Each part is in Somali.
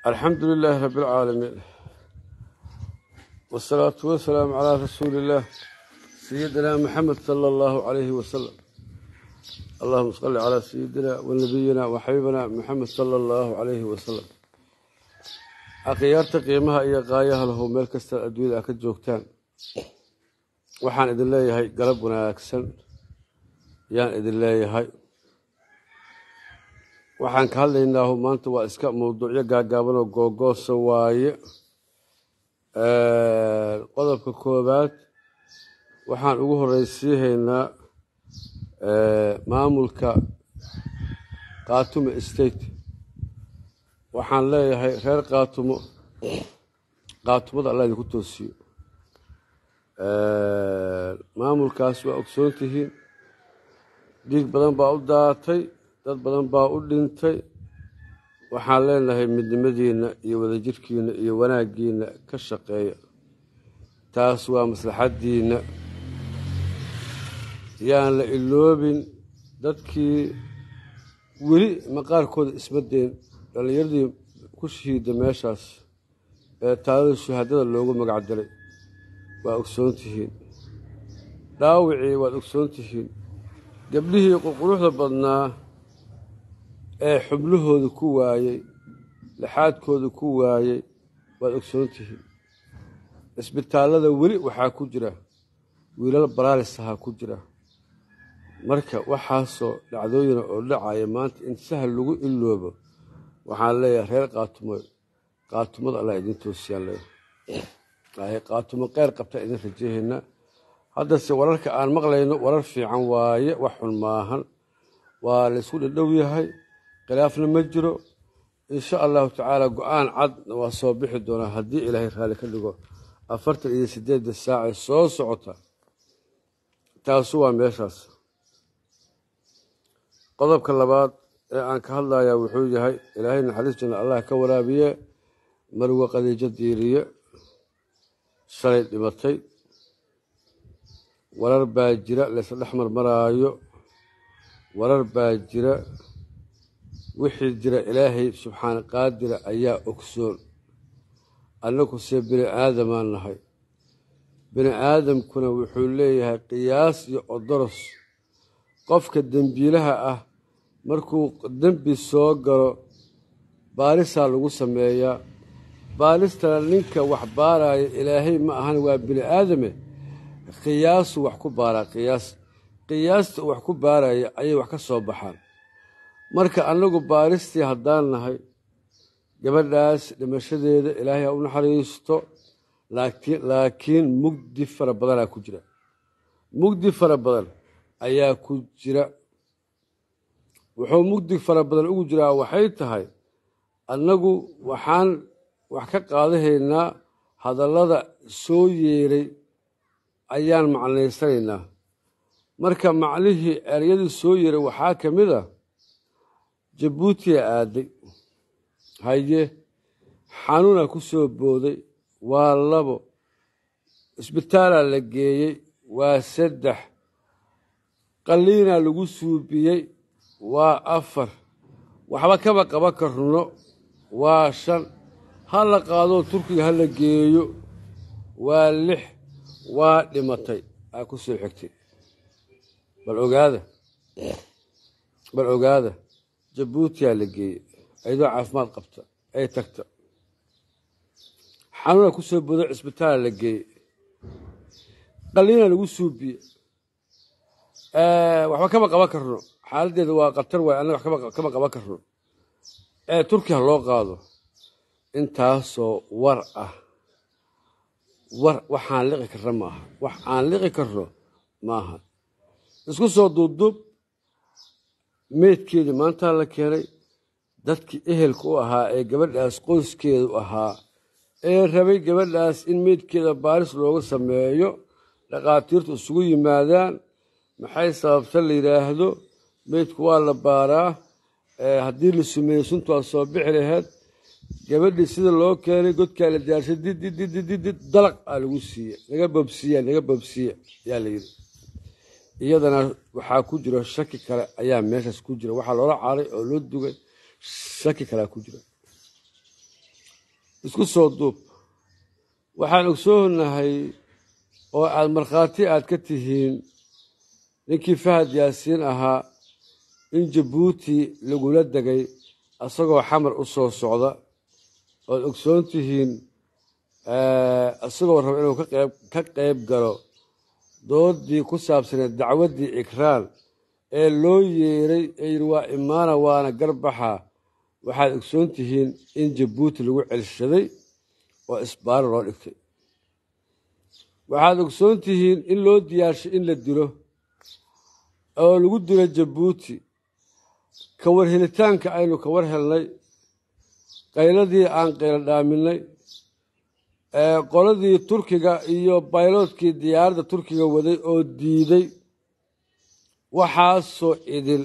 alxamdu lilaahi rabi اlcaalamiin wاsalaatu wasalaamu calaa rasuuli اllah sayidina maxamed sala allahu calayhi wasalam allahuma salli calaa sayidina wanabiyina waxabibina maxamed sala allahu calayhi wasalam akhyaarta qiimaha iyo qaayaha lahu meel kasta adduunyada a ka joogtaan waxaan idin leeyahay galab wanaagsan yaan idin leeyahay waxaan ka hadlaynaahu maanta waa iska mawduucyo gaagaaban oo googoosa waaye qodobka koowaad waxaan ugu horeysiihaynaa maamulka kaatumo state waxaan leeyahay reer kaatumo kaatumada allah idinku toosiyo maamulkaas waa ogsoon tihiin dhiig badan baa u daatay dad badan baa u dhintay waxaan leenahay midnimadiinna iyo wadajirkiinna iyo wanaaggiinna ka shaqeeya taas waa maslaxaddiinna yaan la iloobin dadkii weli maqaarkooda ismadeen dhallinyaradii ku shahiida meeshaas ee taalada shahaadada loogu magac daray waa ogsoon tihiin dhaawicii waad ogsoon tihiin gabdhihii qurquruxda badnaa ee xubnahooda ku waayey laxaadkooda ku waayey waad ogsoon tihiin isbitaallada weli waxaa ku jira wiilal baraalis ahaa ku jira marka waxaasoo dhacdooyina oo dhacaya maanta in sahal lagu iloobo waxaan leeyahay reer kaatumo kaatumada allah idin toosiyaan leeyahay kaatumo qeyr qabtaa idin rajahaynaa haddase wararka aan maqlayno warar fiican waaye wax xun maahan waa laysku dhadhow yahay khilaafna ma jiro insha allahu tacaala go-aan cadna waa soo bixi doonaa haddii ilaahay raalli ka dhigo afartan iyo sideedda saacee soo socota taasu waa meeshaas qodobka labaad ee aan ka hadlayaa wuxuu yahay ilaahay naxariis janna allah ka waraabiye marwe qadiijo diiriye shalay dhimatay warar baa jira laysla dhex marmaraayo warar baa jira wixii jira ilaahay subxaana qaadira ayaa ogsoon annaguse bini aadamaan nahay bini aadamkuna wuxuu leeyahay qiyaas iyo odoros qofka dembiilaha ah markuu dembi soo galo baarisaa lagu sameeyaa baaristana ninka wax baaraya ilaahay ma ahan waa bini aadame qiyaasu wax ku baaraa qiyaas qiyaasta wax ku baaraya ayay wax ka soo baxaan marka annagu baaristii haddaan nahay gabadhaas dhimashadeeda ilaahay ha u naxariisto laakiin mugdi fara badanaa ku jira mugdi fara badan ayaa ku jira wuxuu mugdi fara badan ugu jiraa waxay tahay annagu waxaan wax ka qaadahaynaa hadallada soo yeeray ayaan macnaysanaynaa marka macnihii eryadii soo yeeray waxaa ka mid a jabuutiya aaday haye xanuuna ku soo booday waa labo isbitaalaa la geeyey waa saddex qalliinaa lagu suubiyey waa afar waxba kaba qaba karno waa shan ha la qaadoo turkiga ha la geeyo waa lix waa dhimatay aa ku soo xigtay bal ogaada bal ogaada jabuutiyaa la geeyey ayadoo caafimaad qabta ay tagta xanuuna ku soo bodo cisbitaala la geeyey qalliina lagu suubiye waxba kama qaban karno xaaladdeeda waa khatar waay annaga wax kama qaban karno ee turkiya loo qaado intaasoo war ah war waxaan liqi karna maaha wax aan liqi karno maaha isku soo duubduub meydkeedii maantaa la keenay dadkii ehelka u ahaa ee gabadhaas qoyskeedu ahaa ee rabay gabadhaas in meydkeeda baaris looga sameeyo dhakhaatiirtu isugu yimaadaan maxay sababta la yidhaahdo meydku waa la baaraa haddii la sumeeyey suntu waa soo bixi laheyd gabadhii sida loo keenay godkaa la diyaarshay diddidididid dalaq aa lagu siiye naga bobsiya naga bobsiya yaa la yidhi iyadana waxaa ku jira shaki kale ayaa meeshaas ku jira waxaa loola caaray oo loo dugay shaki kalea ku jira isku soo duub waxaan ogsoonahay oo aad markhaati aad ka tihiin ninkii fahad yaasiin ahaa in jabuuti lagula degay isagoo xamar u soo socda oad ogsoon tihiin isagoo raba inuu ka qayb galo doodii ku saabsaneed dacwaddii ikraan ee loo yeeray ee yidhi waa imaana waana garbaxa waxaad ogsoon tihiin in jabuuti lagu celshaday oo isbaaro loo dhigtay waxaad ogsoon tihiin in loo diyaarshay in la dilo oo lagu dilo jabuuti ka war helitaanka aynu ka war helnay qayladii aan qaylo dhaaminay qoladii turkiga iyo bayloodkii diyaaradda turkiga waday oo diiday waxaasoo idil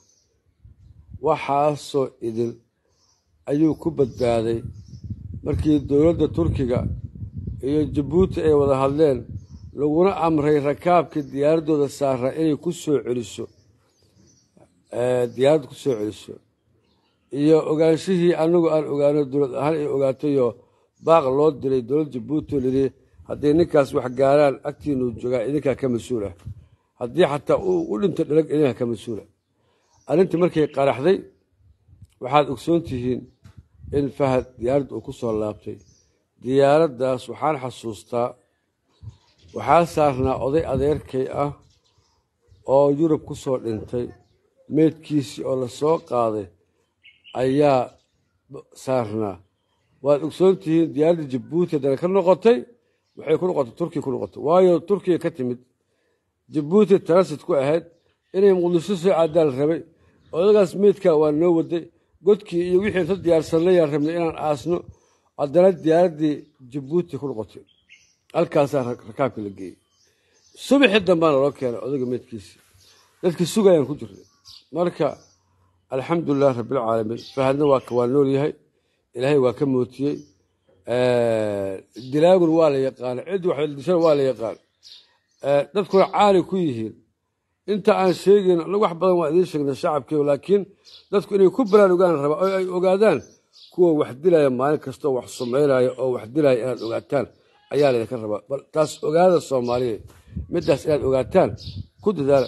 waxaasoo idil ayuu ku badbaaday markii dowladda turkiga iyo jabuuti ay wada hadleen laguna amray rakaabkii diyaaraddooda saaraa inay ku soo celiso diyaaradda ku soo celiso iyo ogaanshihii anagu aan ogaano dowlad ahaan ay ogaatayoo baaq loo diray dowladda jabuuti oo lidhi hadday ninkaas wax gaaraan agtiinuu joogaa idinkaa ka mas-uul ah haddii xataa u dhinto dhalag idinkaa ka mas-uula arrintii markay qaraxday waxaad ogsoon tihiin in fahad diyaaradda uu ku soo laabtay diyaaraddaas waxaan xasuustaa waxaa saarnaa oday adeerkay ah oo yurub ku soo dhintay meydkiisii oo la soo qaaday ayaa saarnaa waad ogsoon tihiin diyaaradda jabuuti haddana ka noqotay waxay ku noqotay turkiya ku noqotay waayo turkiya ka timid jabuuti transit ku ahayd inay muqdisho soo caadaan rabay odagaas meydkaa waa noo waday godkii iyo wixii inta diyaarsanayaan rabnay inaan aasno haddana diyaaraddii jabuuti ku noqotay halkaasaa rakaabka la geeyey subaxii dambaana loo keenay odaga meydkiisii dadkii sugayaan ku jirnay marka alxamdulilah rabbilcaalamiin fahadna waa waa nool yahay ilaahay waa ka mootiyey dilaagun waa la yaqaana cid wax dishana waa la yaqaan dadkuna caali ku yihiin inta aan sheegayn anagu wax badan waa idiin sheegnay shacabkeegu laakiin dadku inay ku baraarugaan rabaa oo ay ogaadaan kuwa wax dilaya maalin kastoo wax sumaynaya oo wax dilaya inaad ogaataan ayaa laydinka rabaa bal taas ogaada soomaaliya middaas inaad ogaataan ku dadaala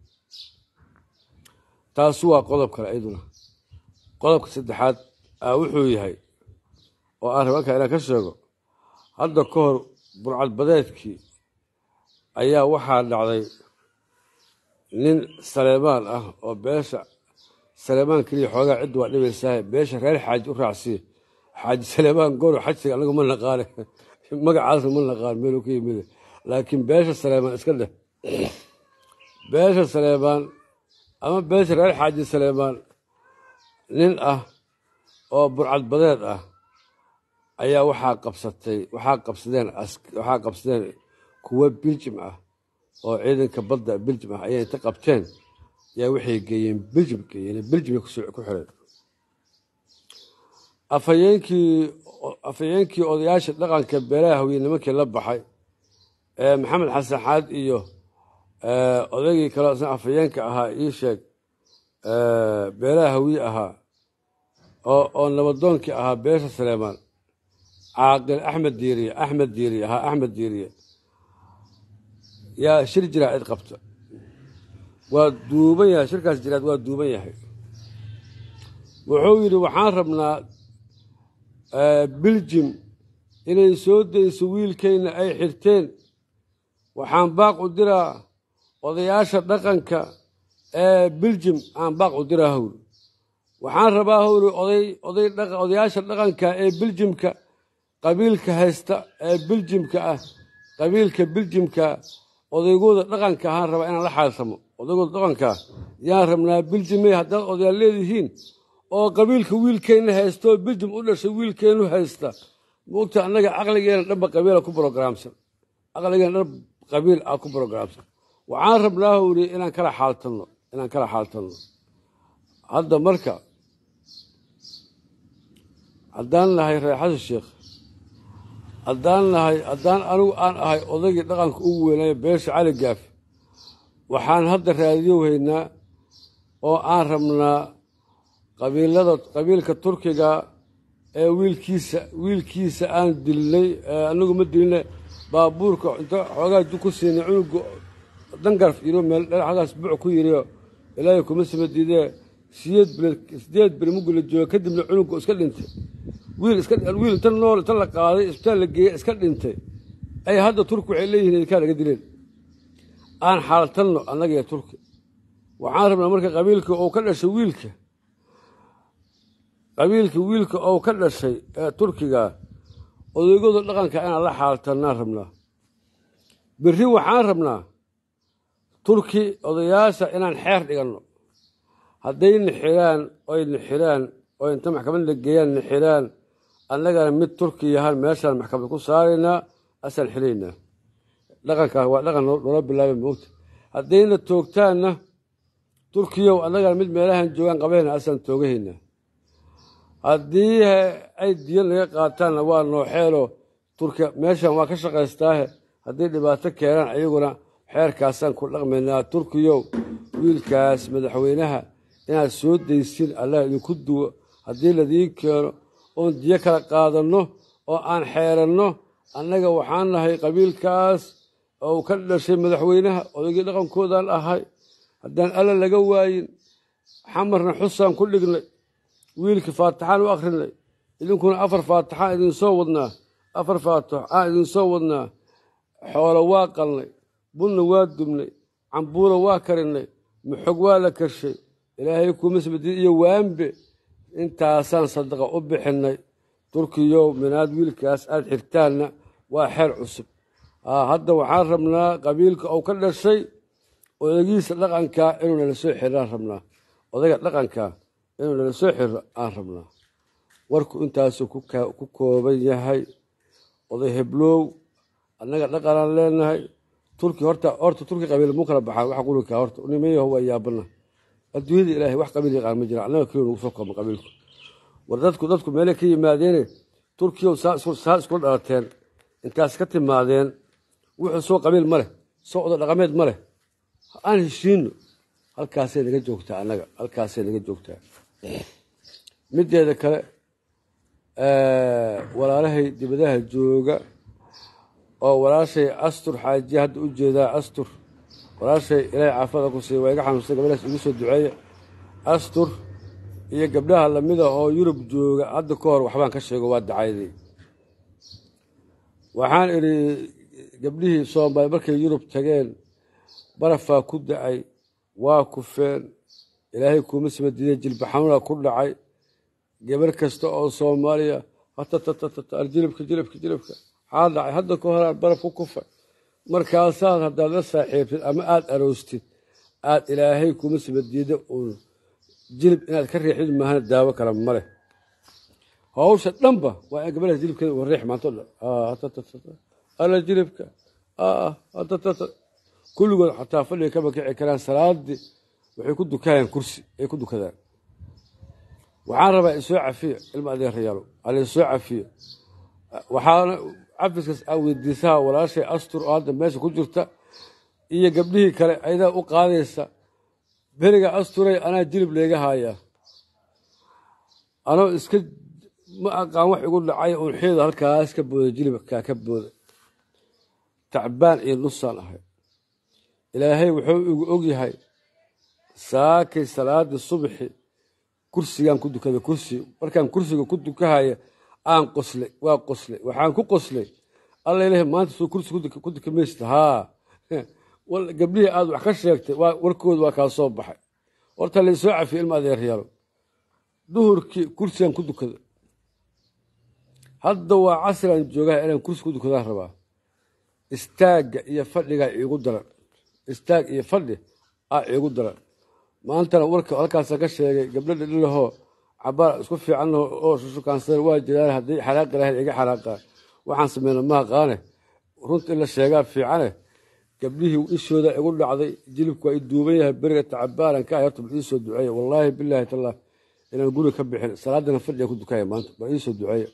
taasu waa qodob kale iyaduna qodobka saddexaad wuxuu yahay oo aan raba halkaa inaan ka sheego hadda ka hor burcadbadeedkii ayaa waxaa dhacday nin saleemaan ah oo beesha saleemaan keliya xoogaa cidda waa dhibaysaa beesha reer xaaji u raacsiya xaaji saleemaan goro xajsiga anagu ma naqaane magacaasna ma naqaan meeluu ka yimid laakiin beesha saleemaan iska dheh beesha saleemaan ama beesha reer xaaji saleemaan nin ah oo burcadbadeed ah ayaa waxaa qabsatay waxaa qabsadeen waxaa qabsadeen kuwo biljim ah oo ciidanka badda biljim ah ayay inta qabteen yaa waxay geeyeen biljim geeyeen biljimay ku xireen afhayeenkii afhayeenkii odayaasha dhaqanka beelaha hawiye nimankii la baxay ee maxamed xasan xaad iyo odaygii kaleo isna afhayeenka ahaa ii sheeg beelaha hawiye ahaa oo nabadoonkii ahaa beesha saleemaan caaqil axmed diiriye axmed diiriye ahaa axmed diiriye yaa shir jiraacid qabta waa duuban yahay shirkaas jiraad waa duuban yahay wuxuu yidhi waxaan rabnaa biljim inay soo dayso wiilkayna ay xirteen waxaan baaq u diraa odayaasha dhaqanka ee biljim aan baaq u diraa howli waxaan rabaa howli oday odayaasha dhaqanka ee biljimka qabiilka haysta ee biljimka ah qabiilka biljimka odaygooda dhaqanka ahaan rabaa inaan la xaaltamo odaygooda dhaqanka yaan rabnaa biljimey haddaad odayaal leedihiin oo qabiilka wiilkeenna haysta oo biljim u dhashay wiilkeennu haysta moogta annaga caqligeena dhanba qabiila ku brogaraamsan caqligeena dhan qabiil ah ku brogaraamsan waxaan rabnaa howli inaan kala xaaltanno inaan kala xaaltanno hadda marka haddaan nahay reer xasan sheekh haddaan nahay haddaan anigu aan ahay odaygii dhaqanka ugu weynaayo beesha cali gaaf waxaan hadda raadiyo haynaa oo aan rabnaa qabiilada qabiilka turkiga ee wiilkiisa wiilkiisa aan dilnay anagu ma dilina baabuurka inta xoogaa du ku siinay cunuga dangarf yiro meel dhagaas buuc ku yiriyo ilaahay kuma sama diidee sideed bilood sideed beri mugu la jooga kadibna cunuga iska dhintay wiil iska wiil inta nool inta la qaaday isbitaal la geeyey iska dhintay ay hadda turki waxay leeyihiin idinkaa laga dileen aan xaaltanno annaga iyo turki waxaan rabnaa marka qabiilka uu ka dhashay wiilka qabiilka wiilka ou ka dhashay ee turkiga odaygooda dhaqanka inaan la xaaltannaan rabnaa berri waxaan rabnaa turki odayaasha inaan xeer dhiganno hadday nixiraan oy nixiraan oo inta maxkamad la geeyaan nixiraan annagana mid turki yahaan meeshaan maxkamad ku saaraynaa asaan xilaynaa dhaqankaas waa dhaqan loola bilaabay moogta haddayna toogtaanna turkiyow annagana mid meelahan joogaan qabayna asaan toogahaynaa haddii ay diya naga qaataanna waa nooxeelo turkiya meeshan waa ka shaqaystaahe haddii dhibaato keenaan ayaguna xeerkaasaan ku dhaqmaynaa turkiyow wiilkaas madaxweynaha inaad soo daysin allah idinku duwo haddii ladiin keeno oon diyo kala qaadanno oo aan xeeranno annaga waxaan nahay qabiilkaas oo ka dhashay madaxweynaha odaygii dhaqankoodaan ahay haddaan alla laga waayin xamarna xusaan ku dhignay wiilka faatixaan u akhrinay idinkuna afar faatixaan idinsoo wadnaa afar faatix aan idinsoo wadnaa xoolo waa qalnay bunna waa dubnay cambuula waa karinay maxog waa la karshay ilaahay kuumasbadid iyo waambe intaasaan sadaqa u bixinnay turkiyow minaad wiilkaas aad xirtaanna waa xeer cusub hadda waxaan rabnaa qabiilka uu ka dhashay odagiisa dhaqankaa inuu nala soo xiraan rabnaa odayga dhaqankaa inuu nala soo xiro aan rabnaa warku intaasuu ku kooban yahay oday heblow annaga dhaqanaan leenahay turki horta horta turki qabiil muu kala baxaan waxa qulinkaa horta nimayaho waa yaabana adduunyada ilaahay wax qabiil yaqaan ma jira annaga keliya nagu soo koobma qabiilku war dadku dadku meelay ka yimaadeene turkiyow saa iskula dhalateen intaas ka timaadeen wuxuu soo qabiil ma leh soo odo dhaqameed ma leh aan heshiino halkaasay naga joogtaa annaga halkaasay naga joogtaa mideeda kale walaalahay dibadaha jooga oo walaashay astur xaajiya hadda u jeedaa astur walaashay ilaahay caafada ku siiya waa iga xanuunsan gabadhaas igu soo duceeya astur iyo gabdhaha lamida oo yurub jooga hadda ka hor waxbaan ka sheego waa dacayday waxaan idhi gabdhihii soomaali markay yurub tageen barafaa ku dacay waa kufeen ilaahay kuuma sabadiiday jilba xanuuna ku dhacay gabar kasta oo soomaaliya hatatatatatar jilibka jilibka jilibka maxaa dhacay hadda ka horaan baraf ku kufay markaasaad haddaad la saaxiibtid ama aada aroostid aad ilaahay kuuma sabadiida uun jilib inaad ka riixid maahana daawo kale ma leh hawsha dhanba waa in gabadhaas jilibkeeda uu riix maanto dhan alla jilibka kulligood xataa fadhiga kama kici karaan salaadii waxay ku dukayaan kursi ay ku dukadaan waxaan rabaa isoo cafiyo ilma adeerayaalo alaisoo cafiyo waxaana cafiskaas aan weydiisaha walaashay astur oo hadda meesha ku jirta iyo gabdhihii kale ayadaa u qaadaysa beriga asturay anaa jilib leega haayaa anoo iska ma aqaan wax igu dhacay unxiyada halkaas ka booda jilibkaa ka booda tacbaan iyo nusaan ahay ilaahay wuxuu igu ogyahay saakay salaadii subxi kursigaan ku dukada kursi markaan kursiga ku dukahaya aan qoslay waa qoslay waxaan ku qoslay alla ilahay maanta suu kursi ku duka maysta haa gabdhihii aad wax ka sheegtay warkooda waa kaa soo baxay horta laysoo cafiye ilma adeeryaalo duhurkii kursigaan ku dukada hadda waa casriaan joogaha inaan kursi ku dukadaan rabaa istaagga iyo fadhigaa iigu daran istaag iyo fadhi aa iigu daran maantana warka halkaasa ka sheegay gabdho dhidhilahoo cabaar isku fiicanno oo shushukaansan waa jiraan haddii xanaaqi lahayd iga xanaaqaan waxaan sameyna mahaqaane runta in la sheegaa fiicane gabdhihii ishooda igu dhacday jilibku waa i duuban yahay beriga tacabaanan ka ahay horta bal iisoo duceeya wallaahi bilaahi tallah inaan guri ka bixin salaadana fadhiga ku dukaya maanta bal iisoo duceeya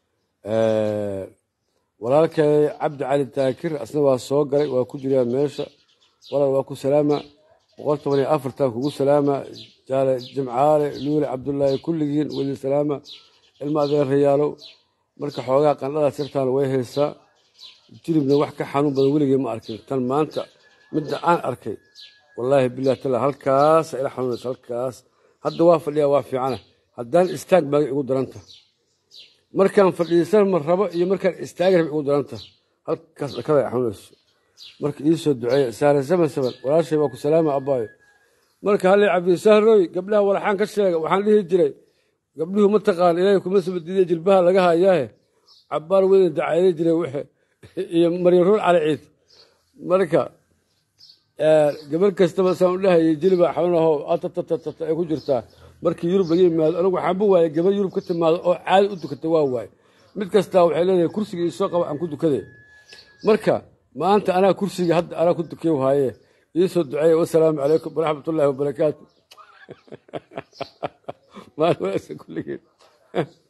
walaalkay cabdi cali taakir asna waa soo galay waa ku jiraa meesha walaal waa ku salaama boqol toban iyo afartan kugu salaama jaale jimcaale luule cabdullaahi kulligiin weli salaama ilma adeerayaalow marka xoogaa qandhadaas yartaana way haysaa jilibna wax ka xanuun badan weligay ma arkin tan maanta midda aan arkay wallaahi bilahi tala halkaasa ila xanuunaysa halkaas hadda waa fadhiyaa waa fiicana haddaan istaag baagay igu daranta markaan fadhiisan ma rabo iyo markaan istaagi raba igu daranta halkaas dhakada ay xanuunayso marka ii soo duceeya saare saban saban walaashay waa ku salaama abbaayo marka hallay cabdisahroy gabdhaha walaxaan ka sheega waxaan dhihi jiray gabdhuhu ma taqaan ilaahay kuma sabadiiday jilbaha laga hayaahe cabbaar weyna dacayna jiray waxe iyo maryaruur cali ciid marka gabar kastaba saan u dhahayay jiliba xanuunaho atatatata ay ku jirtaa markii yurub laga yimaado anigu waxaan bu waayay gabar yurub ka timaado oo caadi u dukata waa waaye mid kastaa waxay leedahay kursiga iisoo qaba aan ku dukaday marka maanta anaa kursiga hadda anaa ku dukiy haaye iisoo duceeya wasalaamu calaykum waraxmat ullaahi wabarakaatu maalin wanaagsan kulligeed